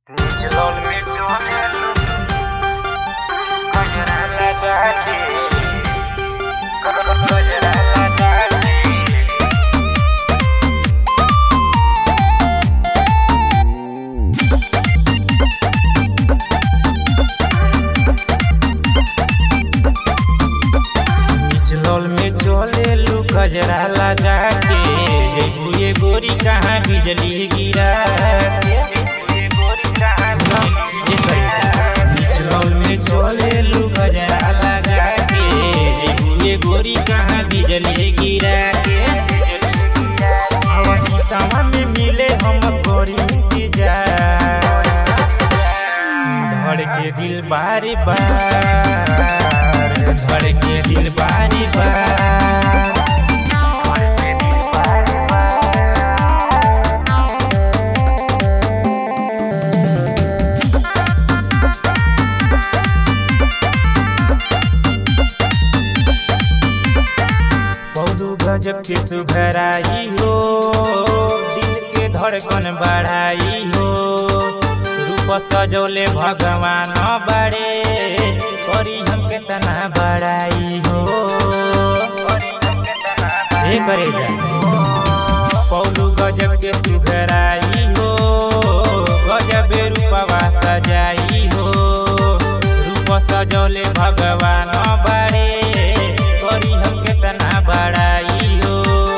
निचलौल में चलेलू गजरा लगा के गजरा लगा के निचलौल में चलेलू गजरा लगा के जैबू ये गोरी कहाँ बिजली गिरा के सुना, ये करी। निचलौल में चलेलू गजरा लगा के जैबू ये गोरी कहाँ बिजली गिरा के आवासी सामा में मिले हम गोरी इंतजार धड़ के दिल बारी बार धड़ के दिल बारी बार बहु गजब के सुघराई हो दिल के धड़कन बढ़ाई हो रूप सजौले भगवान बड़े करी हम केतना बड़ाई हो हे करे जा पौलू गजब के सुघराई हो गजब रूपवा सजाई हो रूप सजौले भगवान बड़े करी हम केतना बड़ाई हो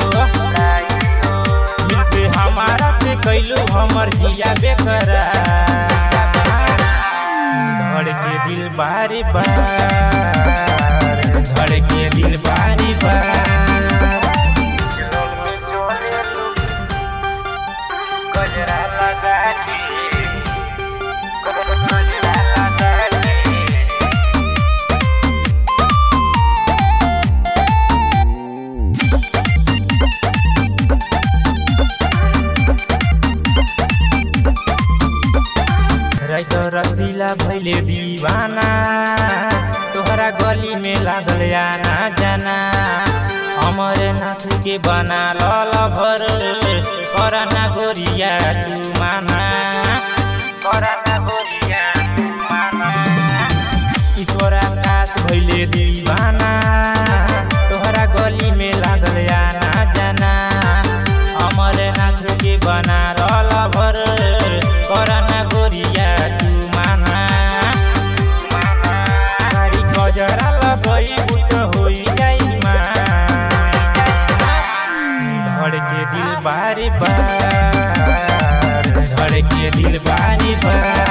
मिलके हमारा से कैलू हमर जिया बेकरार धड़ के दिल बारी बार धड़ के दिल बारी बार गजरा लगा के गजरा लगा के रैत रसीला भैले दीवाना तोहरा गली में लागल आना जाना अमरनाथ के बना लल भर करना गोरिया तू माना करना गोरिया तू माना ईश्वर आकाश भैले दीवाना तोहरा गली में लागल आना जाना अमरनाथ के बना लल भर करना गोरिया तू माना तारी गजरा लगई बुत होई जाई माँ धड़ के दिल बारी बार धड़ के दिल बारी बार